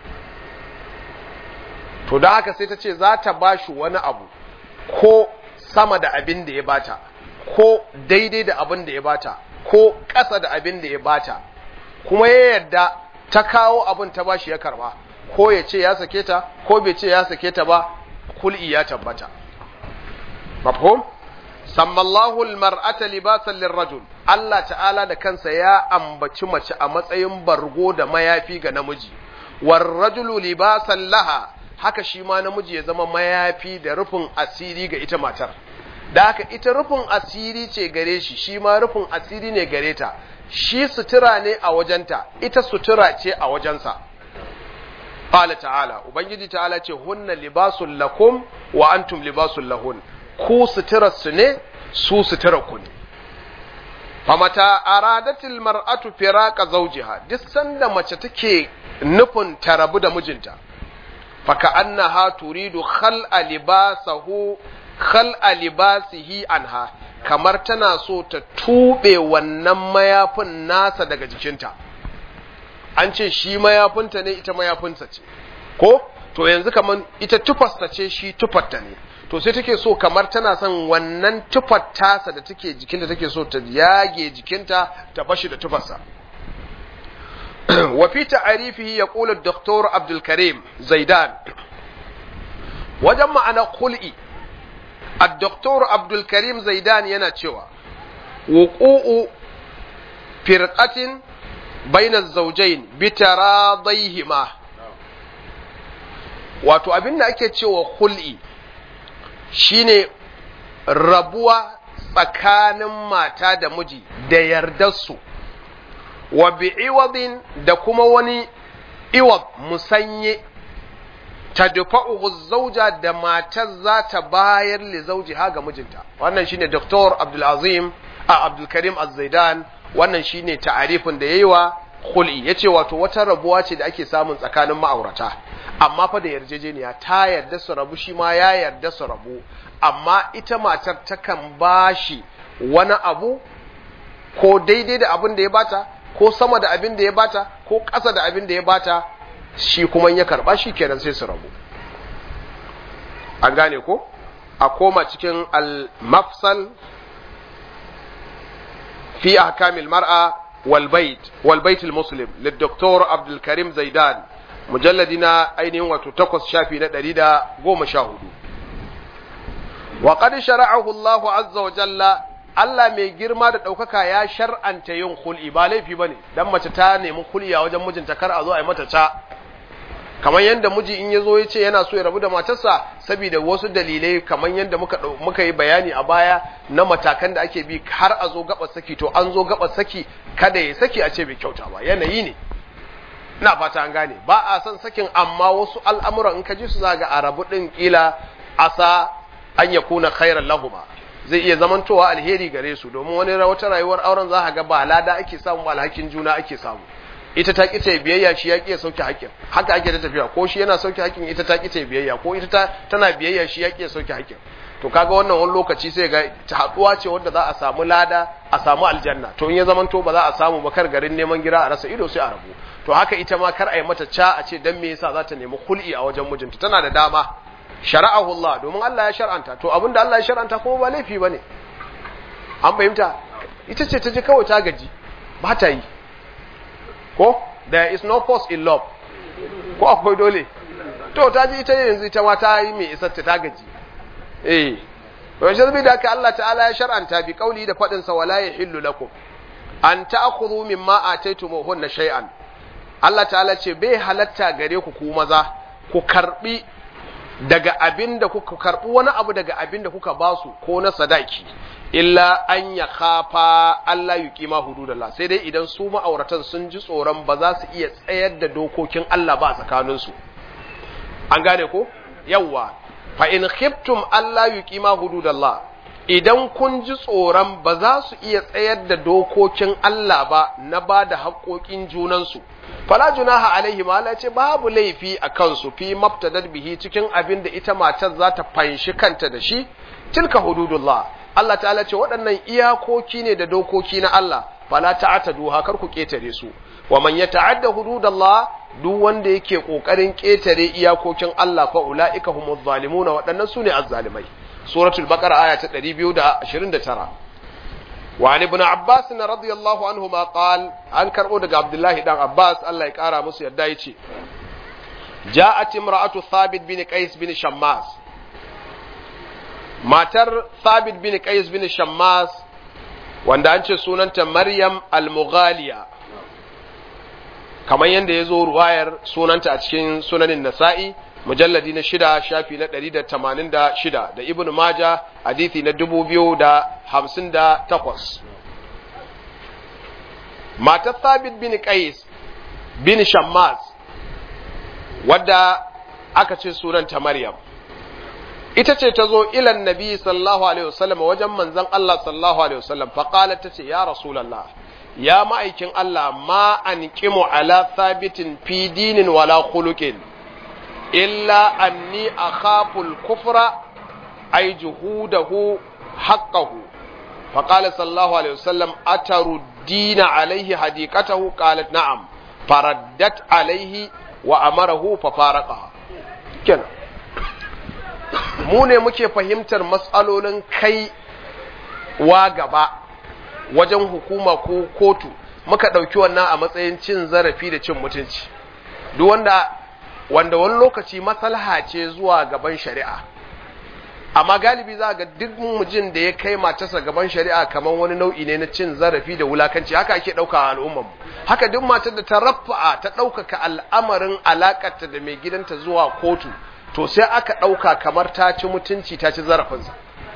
to da haka sai ta ce za ta ba shi wani abu ko sama da abin da ya bata ko daidai da abin da ya bata ko ƙasa da abin da ya bata kuma ya yarda ta kawo abin ta bashi ya karba ko ya ce ya sake ta ko bai ce ya sake ta ba kul'i ya tabbata mafhum sammallahu almar'ata libasan lirrajul Allah ta'ala da kansa ya ambaci mace a matsayin bargo da mayafi ga namiji war rajulu libasan laha haka shi ma namiji ya zama mayafi da rufin asiri ga ita matar da haka ita rufin asiri ce gare shi shi ma rufin asiri ne gare ta shi sutura ne a wajenta ita sutura ce a wajensa qala ta'ala ubangiji ta'ala ce hunna libasul lakum wa antum libasul lahun ku sutura su ne su sutura ku ne famata aradatil mar'atu firaqa zawjiha duk sanda mace take nufin ta rabu da mijinta faka annaha turidu khal'a libasahu khal'a libasihi anha kamar tana so ta tube wannan mayafin nasa daga jikinta an ce shi mayafinta ne ita mayafinsa ce ko to yanzu kamar ita tufasta ce shi tufarta ne to sai take so kamar tana son wannan tufar tasa da take jikinta take so ta yage jikinta ta bashi da tufarsa وفي تعريفه يقول الدكتور عبد الكريم زيدان وجمع أنا خلئي الدكتور عبد الكريم زيدان يناتشوا وقوع فرقة بين الزوجين بتراضيهما wato abin da ake cewa hul'i shine rabuwa tsakanin mata da miji da yardarsu wa bi'iwadin da kuma wani iwad musanye ta dufa'uhu zauja da matar za ta bayar li zauji ha ga mijinta wannan shine Dr. Abdul Azim a Abdul Karim Az-Zaidan wannan shine ta'arifin da yayi wa khul'i yace wato wata rabuwa ce da ake samun tsakanin ma'aurata amma fa da yarjejeniya ta yarda su rabu shi ma ya yarda su rabu amma ita matar takan bashi wani abu ko daidai da abin da ya bata ko sama da abin da ya bata ko ƙasa da abin da ya bata shi kuma ya karba shi kenan sai su rabu an gane ko a koma cikin al-mafsal fi ahkamil mar'a wal bait wal bait al muslim lid doktor abdul karim zaidan mujalladi na ainihin wato takwas shafi na ɗari da goma sha hudu wa qad shara'ahu Allah azza wa jalla Allah mai girma da ɗaukaka ya shar'anta yin hul'i ba laifi ba ne, don mace ta nemi hul'i a wajen mijinta kar a zo a yi mata ca. Kamar yadda miji in ya zo ya ce yana so ya rabu da matarsa, saboda wasu dalilai kamar yadda muka, muka yi bayani a baya na matakan da ake bi har a zo gaɓar saki, to an zo gaɓar saki kada ya saki a ce bai kyauta ba, yanayi ne. Ina fata an gane, ba a son sakin amma wasu al'amuran in ka ji su za ga a rabu ɗin ƙila asa an ya kuna khairan lahuma. zai iya zamantowa alheri gare su domin wani wata rayuwar auren za a ga ba lada ake samu ba alhakin juna ake samu ita ta ƙi ta biyayya shi ya ƙi ya sauke haƙƙin haka ake ta tafiya ko shi yana sauke haƙƙin ita ta ƙi ta biyayya ko ita ta tana biyayya shi ya ƙi ya sauke haƙƙin to kaga wannan wani lokaci sai ga ta haɗuwa ce wanda za a samu lada a samu aljanna to in ya zamanto ba za a samu ba kar garin neman gira a rasa ido sai a rabu to haka ita ma kar a yi mata ca a ce dan me yasa za ta nemi kul'i a wajen mijinta tana da dama shara'ahu Allah domin Allah ya shar'anta to abinda Allah ya shar'anta kuma ba laifi bane an fahimta ita ce ta je kawai ta gaji ba ta yi ko there is no force in love ko akwai dole to ta ji ita yanzu ita ma ta yi mai isar ta gaji eh to shi zai da haka Allah ta'ala ya shar'anta bi kauli da fadin sa wala yahillu lakum an ta'khudhu mimma ataytumuhunna shay'an Allah ta'ala ce bai halatta gare ku ku maza ku karbi daga abin da kuka karbi wani abu daga abin da kuka basu ko na sadaki illa an ya khafa Allah yuqima hududallah sai dai idan su ma'auratan sun ji tsoron ba za su iya tsayar da dokokin Allah ba tsakanin su an gane ko yawa fa in khiftum Allah yuqima hududallah idan kun ji tsoron ba za su iya tsayar da dokokin Allah ba na ba da haƙoƙin junansu fala junaha alaihi ma Allah ce babu laifi a kansu fi mabtadad bihi cikin abin da ita matar za ta fanshi kanta da shi tilka hududullah Allah ta'ala ce waɗannan iyakoki ne da dokoki na Allah fala ta'tadu ha kar ku ketare su wa man yata'adda hududallah duk wanda yake kokarin ketare iyakokin Allah fa ulaika humuz zalimuna waɗannan sune azzalimai suratul baqara aya ta 229 wa ali ibn abbas radiyallahu anhuma qal an karbo daga abdullahi dan abbas Allah ya kara musu yadda yace ja'at imra'atu thabit bin qais bin shammas matar thabit bin qais bin shammas wanda an ce sunanta maryam al-mughaliya kamar yadda ya zo ruwayar sunanta a cikin sunanin nasa'i mujalladi na shida shafi na ɗari da tamanin da shida da ibn maja hadithi na dubu biyu da hamsin da takwas matar thabit bin qais bin shammas wadda aka ce sunanta maryam ita ce ta zo ilan nabi sallallahu alaihi wasallam wajen manzon Allah sallallahu alaihi wasallam faqalat ta ce ya rasulullah ya ma'aikin Allah ma an ala thabitin fi dinin wala khuluqin illa anni akhafu al-kufra ay juhudahu haqqahu فقال صلى الله عليه وسلم أتردين عليه حديقته قالت نعم فردت عليه وأمره ففارقها كنا mu ne muke fahimtar matsalolin kai wa gaba wajen hukuma ko kotu muka ɗauki wannan a matsayin cin zarafi da cin mutunci duk wanda wanda wani lokaci maslaha ce zuwa gaban shari'a amma galibi za ga duk mujin da ya kai matarsa gaban shari'a kamar wani nau'i ne na cin zarafi da wulakanci haka ake ɗauka a al'ummarmu haka duk matar da ta rafa'a ta ɗaukaka al'amarin alakarta da mai gidanta zuwa kotu to sai aka ɗauka kamar ta ci mutunci ta ci zarafinsa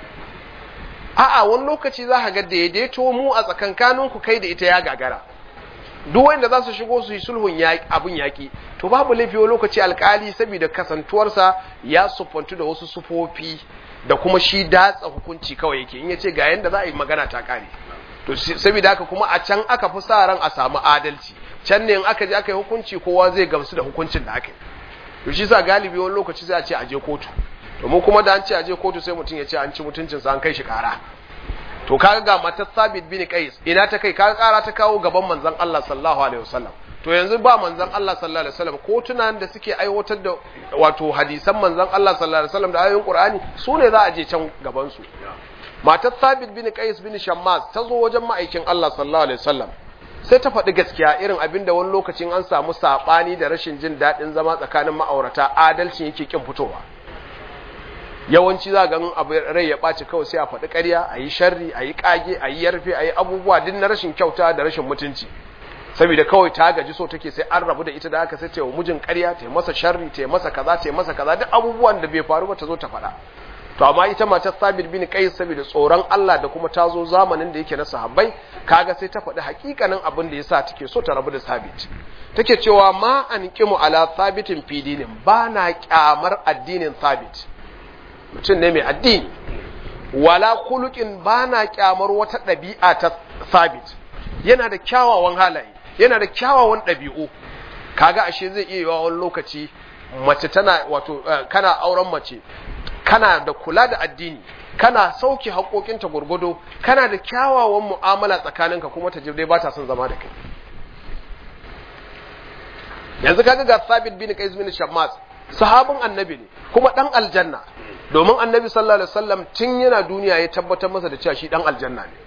a'a wani lokaci za ka ga daidaito mu a tsakankaninku kai da ita ya gagara duk wanda za su shigo su yi sulhun abin yaƙi to babu laifi wani lokaci alkali saboda kasantuwarsa ya sufantu da wasu sufofi da kuma shi datsa hukunci kawai yake in ya ce ga yanda za a yi magana ta kare to saboda haka kuma a can aka fi sa ran a samu adalci can ne in aka je aka yi hukunci kowa zai gamsu da hukuncin da aka yi to shi sa galibi wani lokaci sai a ce a je kotu to mu kuma da an ce a je kotu sai mutum ya ce an ci mutuncinsa an kai shi kara to kaga ga matar Sabit bin Qais ina ta kai kaga kara ta kawo gaban manzon Allah sallallahu alaihi wasallam to yanzu ba manzon Allah sallallahu alaihi wasallam ko tunan da suke aiwatar da wato hadisan manzon Allah sallallahu alaihi wasallam da ayoyin Qur'ani su ne za a je can gaban su matar Sabit bin Qais bin Shammas ta zo wajen ma'aikin Allah sallallahu alaihi wasallam sai ta faɗi gaskiya irin abin da wani lokacin an samu saɓani da rashin jin daɗin zama tsakanin ma'aurata adalcin yake kin fitowa yawanci za ga abu rai ya ɓaci kawai sai a faɗi ƙarya a yi sharri a yi ƙage a yi yarfe a yi abubuwa duk na rashin kyauta da rashin mutunci saboda kawai ta gaji so take sai an rabu da ita da aka sai ta mijin ƙarya ta masa sharri ta masa kaza ta masa kaza duk abubuwan da bai faru ba ta zo ta faɗa to amma ita matar Sabit bin Qais saboda tsoron Allah da kuma ta zo zamanin da yake na sahabbai kaga sai ta faɗi hakikanin abin da yasa take so ta rabu da Sabit take cewa ma an kimu ala Sabitin fi dinin ba na kyamar addinin Sabit mutum ne mai addini wala khuluqin ba na kyamar wata ɗabi'a ta Sabit yana da kyawawan halaye yana da kyawawan ɗabi'u kaga ashe zai iya yiwa wani lokaci mace tana wato kana auren mace kana da kula da addini kana sauke haƙoƙinta gurgudo kana da kyawawan mu'amala tsakaninka kuma ta dai ba ta son zama da kai yanzu kaga ga Sabit bin Qais bin Shammas sahabin annabi ne kuma dan aljanna domin annabi sallallahu alaihi wasallam tun yana duniya ya tabbatar masa da cewa shi dan aljanna ne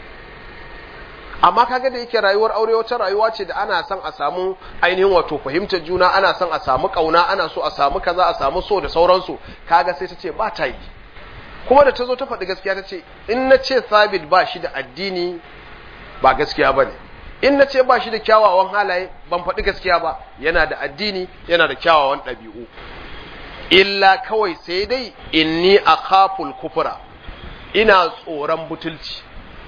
amma kaga da yake rayuwar aure wata rayuwa ce da ana son a samu ainihin wato fahimtar juna ana son a samu kauna ana so a samu kaza a samu so da sauransu kaga sai ta ce ba ta yi kuma da ta zo ta faɗi gaskiya ta ce in na ce sabit ba shi da addini ba gaskiya ba ne in na ce ba shi da kyawawan halaye ban faɗi gaskiya ba yana da addini yana da kyawawan ɗabi'u illa kawai sai dai inni akhaful kufra ina tsoron butulci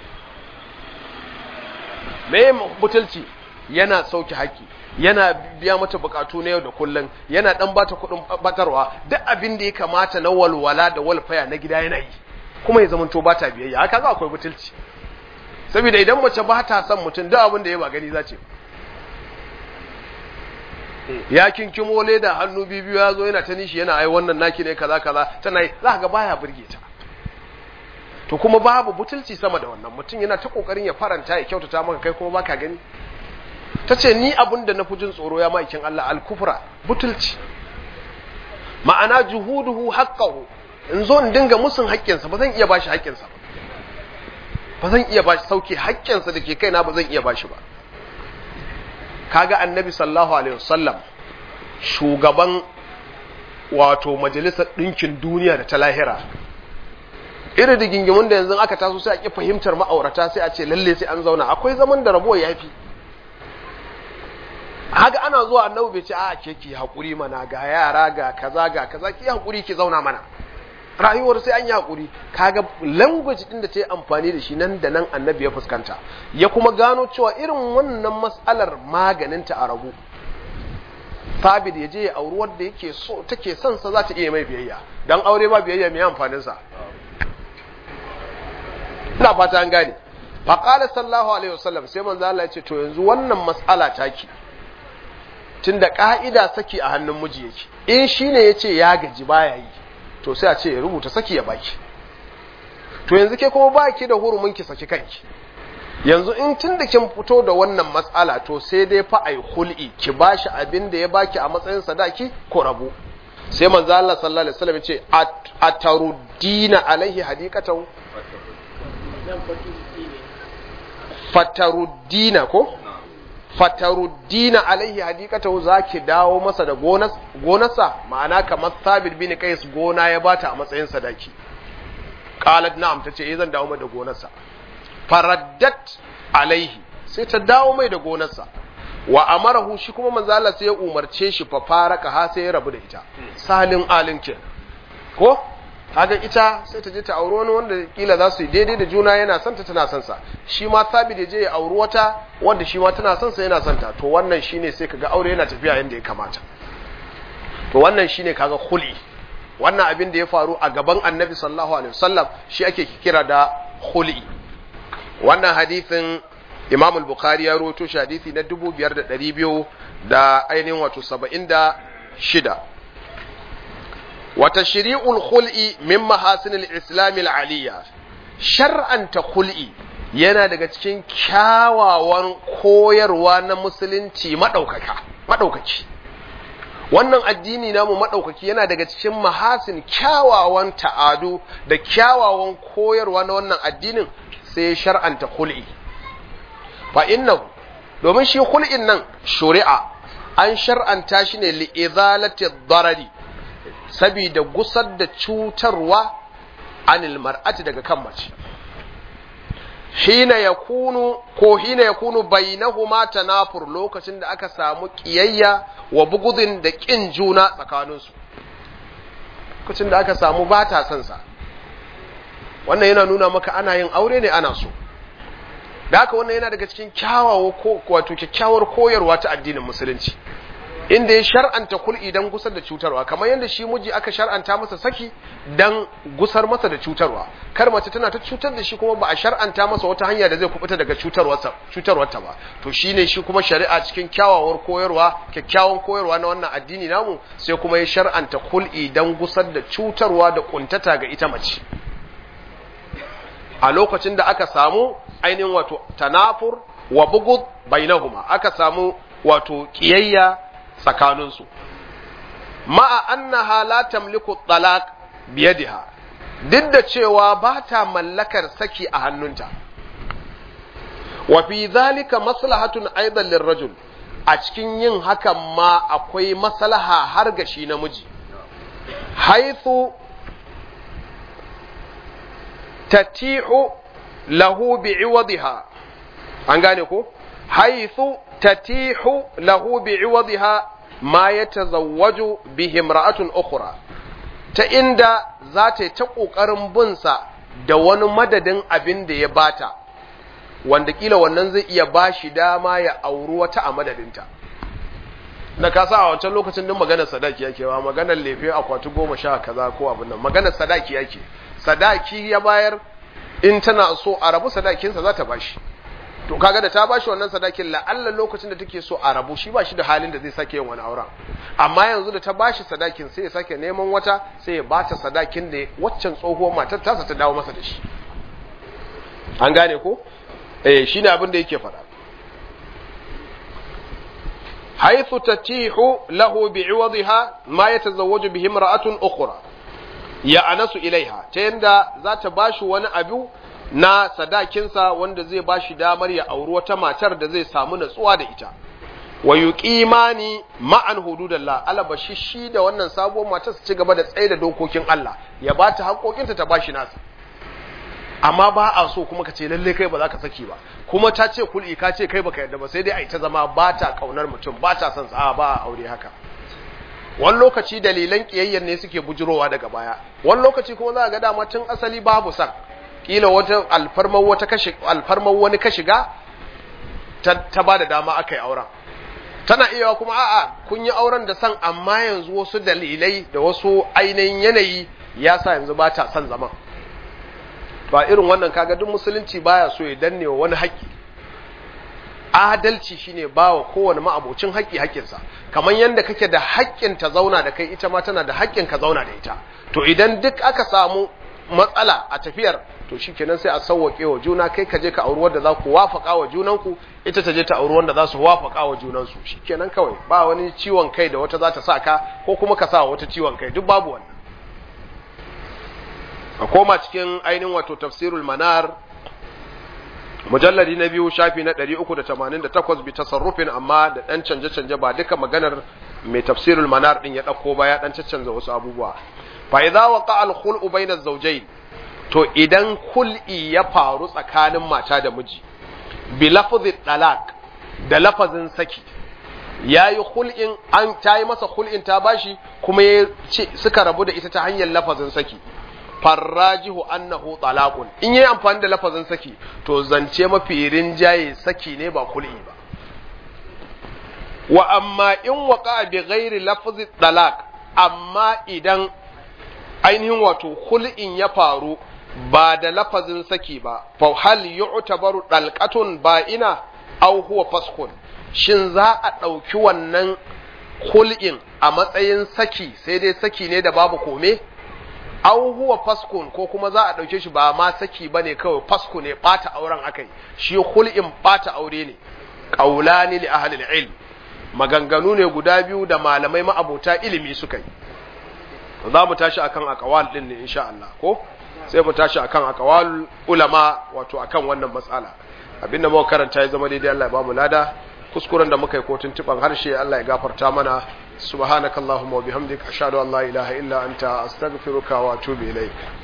me butulci yana sauke haƙƙi yana biya mata bukatu na yau da kullum yana dan bata kuɗin batarwa duk abin da ya kamata na walwala da walfaya na gida yana yi kuma ya zamanto bata biyayya haka ga akwai butulci saboda idan mace ba ta son mutum duk abin da ya ba gani za ce ya kinkimo leda hannu biyu ya zo yana ta nishi yana ai wannan naki ne kaza kaza tana yi za ga baya burge ta to kuma babu butulci sama da wannan mutum yana ta kokarin ya faranta ya kyautata maka kai kuma baka gani ta ce ni abin da na fi jin tsoro ya ma'aikin Allah alkufra butulci ma'ana juhuduhu haqqahu in zo in dinga musun haƙƙinsa ba zan iya bashi haƙƙinsa ba zan iya bashi sauke haƙƙinsa da ke kaina ba zan iya bashi ba kaga annabi sallallahu alaihi wasallam shugaban wato majalisar ɗinkin duniya da ta lahira irin da gingimin da yanzu aka taso sai a ƙi fahimtar ma'aurata sai a ce lalle sai an zauna akwai zaman da rabuwa ya fi haka ana zuwa annabi bai ce a ke ki haƙuri mana ga yara ga kaza ga kaza ki haƙuri ki zauna mana rayuwar sai an yi haƙuri kaga language din da ta yi amfani da shi nan da nan annabi ya fuskanta ya kuma gano cewa irin wannan mas'alar maganinta a rabu sabid ya je ya auri wanda yake so take son sa za ta iya mai biyayya dan aure ba biyayya mai amfanin sa ina fata an gane fa qala sallallahu alaihi wasallam sai manzo Allah ya ce to yanzu wannan mas'ala taki tunda ka'ida saki a hannun miji yake in shine yace ya gaji baya yi to sai a ce ya rubuta saki ya baki to yanzu ke kuma baki da hurumin ki saki kanki yanzu in tun da kin fito da wannan matsala to sai dai fa ai hul'i ki bashi abin da ya baki a matsayin sadaki ko rabu sai manzo Allah sallallahu alaihi wasallam ya ce ataruddina alaihi hadiqatan fataruddina ko fataruddina alaihi hadikatahu zaki dawo masa da gonas gonarsa ma'ana kamar sabit bin qais gona ya bata a matsayin sadaki qalat na'am tace eh zan dawo mai da gonarsa faraddat alaihi sai ta dawo mai da gonarsa wa amarahu shi kuma manzo Allah sai ya umarce shi fa faraka ha sai ya rabu da ita salin alin kenan ko kaga ita sai ta je ta auri wani wanda kila za su yi daidai da juna yana son ta tana son sa shi ma sabi da je ya auri wata wanda shi ma tana son sa yana son ta to wannan shine sai kaga aure yana tafiya yanda ya kamata to wannan shine kaga khuli wannan abin da ya faru a gaban annabi sallallahu alaihi wasallam shi ake kira da khuli wannan hadisin imam al-bukhari ya rawaito shi hadisi na 5200 da ainihin wato 76 وتشريع الخلع من محاسن الإسلام العلية شرعا تخلع yana daga cikin kyawawan koyarwa na musulunci maɗaukaka maɗaukaki wannan addini namu maɗaukaki yana daga cikin mahasin kyawawan ta'adu da kyawawan koyarwa na wannan addinin sai shar'anta kul'i fa innahu domin shi kul'in nan shari'a an shar'anta shi ne li'izalati darari sabida gusar da cutarwa anil mar'ati daga kan mace hina yakunu ko hina yakunu bainahuma tanafur lokacin da aka samu kiyayya wa bugudin da kin juna tsakaninsu lokacin da aka samu bata son sa wannan yana nuna maka ana yin aure ne ana so da haka wannan yana daga cikin kyawawa ko wato kyakkyawar koyarwa ta addinin musulunci inda ya shar'anta kul'i dan gusar da cutarwa kamar yadda shi miji aka shar'anta masa saki dan gusar masa da cutarwa kar mace tana ta cutar da shi kuma ba a shar'anta masa wata hanya da zai kubuta daga cutarwarsa cutarwarta ba to shine shi kuma shari'a cikin kyawawar koyarwa kyakkyawan koyarwa na wannan addini namu sai kuma ya shar'anta kul'i dan gusar da cutarwa da kuntata ga ita mace a lokacin da aka samu ainihin wato tanafur wa bugud bainahuma aka samu wato kiyayya tsakaninsu ma'a annaha la tamliku talaq biyadiha duk da cewa ba ta mallakar saki a hannunta wa fi zalika maslahatun aidan lirrajul a cikin yin hakan ma akwai maslaha har ga shi namiji haithu tatihu lahu bi'iwadiha an gane ko haythu tatihu lahu bi'iwadha ma yatazawwaju bihi imra'atun ukhra ta inda za ta yi ta ƙoƙarin binsa da wani madadin abin da ya bata wanda kila wannan zai iya ba shi dama ya auri wata a madadinta na kasa a wancan lokacin din maganar sadaki yake ba maganar lefe akwati goma sha kaza ko abin nan maganar sadaki yake sadaki ya bayar in tana so a rabu sadakinsa za ta bashi to kaga da ta bashi wannan sadakin la'alla lokacin da take so a rabu shi ba shi da halin da zai sake yin wani auren amma yanzu da ta bashi sadakin sai ya sake neman wata sai ya bata sadakin da waccan tsohuwar matar tasa ta dawo masa da shi an gane ko eh shine abin da yake faɗa haythu tatihu lahu bi'iwadha ma yatazawwaju bihi imra'atun ukhra ya anasu ilaiha ta yanda za ta bashi wani abu na sadakinsa wanda zai bashi damar ya auri wata matar da zai samu natsuwa da ita wa yuqimani ma'an hududallah alaba shi da wannan sabuwar matar su ci gaba da tsaye da dokokin Allah ya bata haƙoƙinta ta bashi nasa amma ba a so kuma ka ce lalle kai ba za ka saki ba kuma ta ce kul'i ka ce kai baka yarda ba sai dai a ita zama ba ta kaunar mutum ba ta son sa ba a aure haka wani lokaci dalilan kiyayyen ne suke bujurowa daga baya wani lokaci kuma za a ga dama tun asali babu san kila wata alfarmar wata kashi alfarmar wani ka shiga ta, ta ba da dama aka yi auren tana iya kuma a'a kun yi auren da san amma yanzu wasu dalilai da wasu ainihin yanayi ya sa yanzu ba ta son zaman ba irin wannan kaga duk musulunci baya so ya danne wa wani haƙƙi adalci shine bawa kowane ma'abocin haƙƙi haƙƙinsa kamar yadda kake da haƙƙin ta zauna da kai ita ma tana da haƙƙin ka zauna da ita to idan duk aka samu matsala a tafiyar to shikenan sai a sauwake wa juna kai ka je ka auri wanda za ku wafaka wa junanku ita ta je ta auri wanda za su wafaka wa junansu shikenan kawai ba wani ciwon kai da wata za ta sa ka ko kuma ka sa wata ciwon kai duk babu wannan a koma cikin ainihin wato tafsirul manar mujalladi na biyu shafi na 388 bi tasarrufin amma da dan canje-canje ba duka maganar mai tafsirul manar din ya dauko ba ya dan caccanza wasu abubuwa fa idza waqa al khul'u bayna az-zawjayn to idan kul'i ya faru tsakanin mata da miji bi lafzi talaq da lafazin saki yayi khul'in an tayi masa khul'in ta bashi kuma ya suka rabu da ita ta hanyar lafazin saki farrajihu annahu talaqun in yayi amfani da lafazin saki to zance mafi rinjaye saki ne ba kul'i ba wa amma in waqa bi ghairi lafzi talaq amma idan ainihin wato kul'in ya faru ba da lafazin saki ba fa hal yu'tabaru dalqatun ba'ina aw huwa faskun shin za a ɗauki wannan kul'in a matsayin saki sai dai saki ne da babu kome aw huwa faskun ko kuma za a ɗauke shi ba ma saki ba ne kawai fasku ne ɓata auren akai shi hul'in ɓata aure ne ƙaulani li ahlil ilm maganganu ne guda biyu da malamai ma'abota ilimi suka yi za mu tashi akan akawal din ne insha Allah ko sai mu tashi akan akawal ulama wato akan wannan matsala abinda muka karanta ya zama daidai Allah ya bamu lada kuskuren da muka yi ko tuntuban harshe Allah ya gafarta mana subhanakallahumma wa bihamdika ashhadu an la ilaha illa anta astaghfiruka wa atubu ilaik